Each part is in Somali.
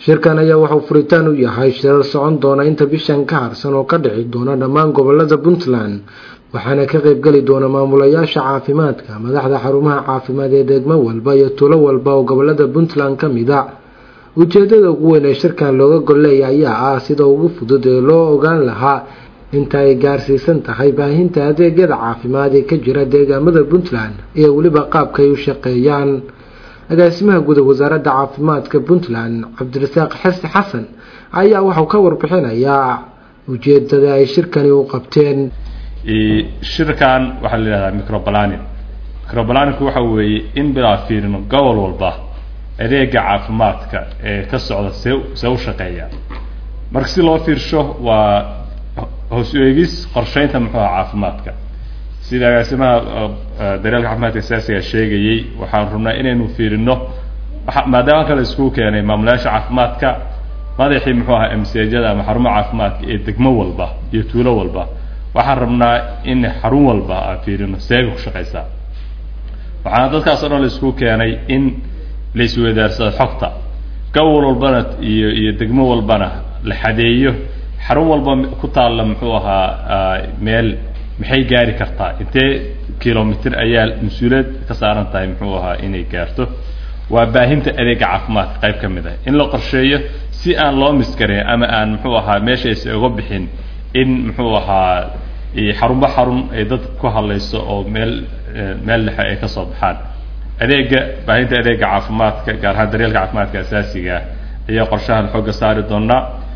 shirkan ayaa wuxuu furitaan u yahay shirar socon doona inta bishan ka harsan oo ka dhici doona dhammaan gobolada puntland waxaana ka qaybgeli doona maamulayaasha caafimaadka madaxda xarumaha caafimaad ee degmo walba iyo tuulo walba oo gobolada puntland ka mid a ujeedada ugu weyn ee shirkan looga golleeya ayaa ah sida ugu fudud ee loo ogaan lahaa inta ay gaarsiisan tahay baahinta adeegyada caafimaad ee ka jira deegaamada puntland iyo weliba qaabka ay u shaqeeyaan agaasimaha guud ee wasaaradda caafimaadka puntland cabdirasaaq xasi xasan ayaa wuxuu ka warbixinayaa ujeedada ay shirkani u qabteen shirkan waxaa la yihahdaa microbalanin microbalaninku waxa weeye in bilaa fiirino gobol walba adeega caafimaadka ee ka socda see see u shaqeeya marka si loo fiirsho waa hoos eegis qorsheynta muxuuha caafimaadka sida agaasimaha daryeelka caafimaadka asaasiga sheegayey waxaan rabnaa inaynu fiirino maadaama kale iskugu keenay maamulayaasha caafimaadka madaxii muxuu ahaa msjada ama xarumaha caafimaadka ee degmo walba iyo tuulo walba waxaan rabnaa in xarun walba aan fiirino seega ku shaqeysaa waxaana dadkaas o dhan la iskugu keenay in la isweydaarsado xogta gobol walbana iyo iyo degmo walbana la xadeeyo xarun walba ku taalla muxuu ahaa meel maxay gaari kartaa intee kilomitr ayaa mas-uuliyad ka saaran tahay muxuu ahaa inay gaarto waa baahinta adeega caafimaadka qayb ka mid ah in la qorsheeyo si aan loo miskarin ama aan muxuu ahaa meeshaasi uga bixin in muxuu ahaa xarunba xarun ay dad ku hadlayso oo meel meel dhexe ay kasoo baxaan adeega baahinta adeega caafimaadka gaar ahaan daryeelka caafimaadka asaasiga ayaa qorshahan xooga saari doonaa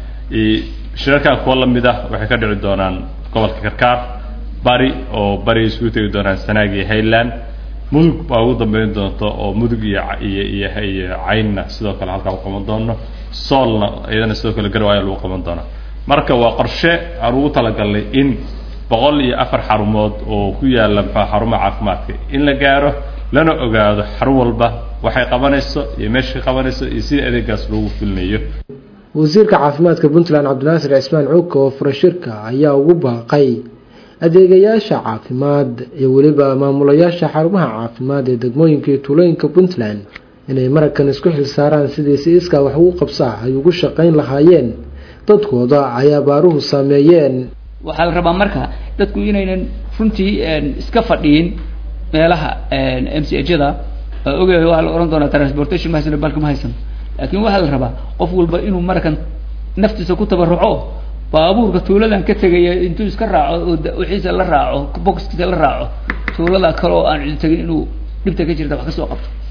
shirarkan kuwa lamid ah waxay ka dhici doonaan gobolka karkaar bari oo bari isugu tegi doonaan sanaag iyo highland mudug baa ugu dambeyn doonto oo mudug iyo iyo iyo iyo caynna sidoo kale halkaa ku qaban doono soolna iyadana sidoo kale garow ayaa lagu qaban doonaa marka waa qorshe aan ugu talagalnay in boqol iyo afar xarumood oo ku yaala muxua xarumaha caafimaadka in la gaaro lana ogaado xarun walba waxay qabanayso iyo meeshay qabanayso iyo sida adeegaas loogu fulinayo wasiirka caafimaadka puntland cabdinaasir cismaan cuuka oo fura shirka ayaa ugu baaqay adeegayaasha caafimaad iyo weliba maamulayaasha xarumaha caafimaad ee degmooyinka iyo tuulooyinka puntland inay maragkan isku xilsaaraan sidii si iskaa wax ugu qabsaa ay ugu shaqayn lahaayeen dadkooda ay abaaruhu saameeyeen waxaa la rabaa marka dadku inaynan runtii iska fadhiyin meelaha m c jada ogahay waxaa la ohan doonaa transportation ma haysan balka ma haysan laakiin waxaa la rabaa qof walba inuu markan naftiisa ku tabaruco baabuurka tuuladan ka tegaya intuu iska raaco oo wixiisa la raaco boxkiisa la raaco tuulada kale oo aan cidi tegin inuu dhibta ka jirta wax kasoo qabto